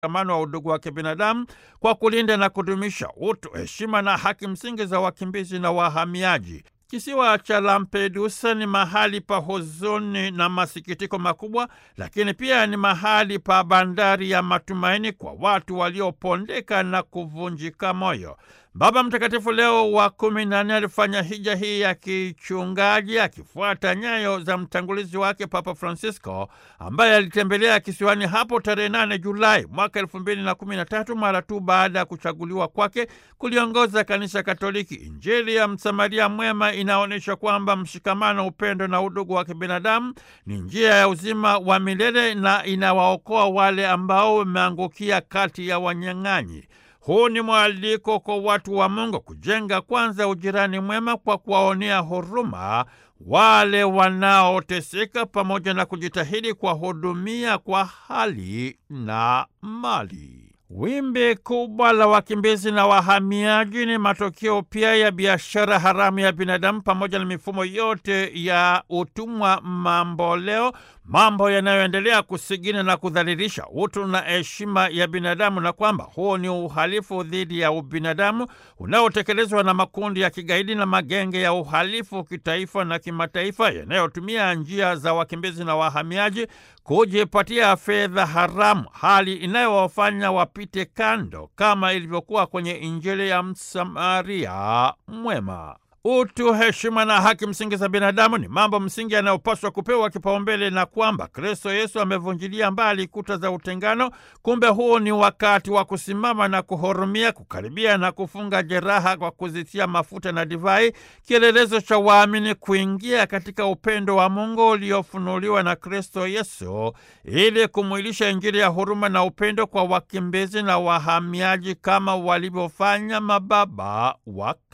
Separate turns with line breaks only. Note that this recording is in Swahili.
mshikamano wa udugu wa kibinadamu kwa kulinda na kudumisha utu, heshima na haki msingi za wakimbizi na wahamiaji. Kisiwa cha Lampedusa ni mahali pa huzuni na masikitiko makubwa, lakini pia ni mahali pa bandari ya matumaini kwa watu waliopondeka na kuvunjika moyo. Baba Mtakatifu Leo wa kumi na nne alifanya hija hii ya kichungaji akifuata nyayo za mtangulizi wake Papa Francisco ambaye alitembelea kisiwani hapo tarehe 8 Julai mwaka elfu mbili na kumi na tatu mara tu baada ya kuchaguliwa kwake kuliongoza Kanisa Katoliki. Injili ya Msamaria Mwema inaonyesha kwamba mshikamano, upendo na udugu wa kibinadamu ni njia ya uzima wa milele na inawaokoa wale ambao wameangukia kati ya wanyang'anyi. Huu ni mwaliko kwa watu wa Mungu kujenga kwanza ujirani mwema kwa kuwaonea huruma wale wanaoteseka pamoja na kujitahidi kuwahudumia kwa hali na mali. Wimbi kubwa la wakimbizi na wahamiaji ni matokeo pia ya biashara haramu ya binadamu pamoja na mifumo yote ya utumwa mamboleo, mambo yanayoendelea kusigina na kudhalilisha utu na heshima ya binadamu, na kwamba huo ni uhalifu dhidi ya ubinadamu unaotekelezwa na makundi ya kigaidi na magenge ya uhalifu kitaifa na kimataifa yanayotumia njia za wakimbizi na wahamiaji kujipatia fedha haramu, hali inayowafanya wapite kando, kama ilivyokuwa kwenye Injili ya Msamaria Mwema. Utu, heshima na haki msingi za binadamu ni mambo msingi yanayopaswa kupewa kipaumbele, na kwamba Kristo Yesu amevunjilia mbali kuta za utengano. Kumbe huu ni wakati wa kusimama na kuhurumia, kukaribia na kufunga jeraha kwa kuzitia mafuta na divai, kielelezo cha waamini kuingia katika upendo wa Mungu uliofunuliwa na Kristo Yesu, ili kumwilisha Injili ya huruma na upendo kwa wakimbizi na wahamiaji kama walivyofanya mababa wa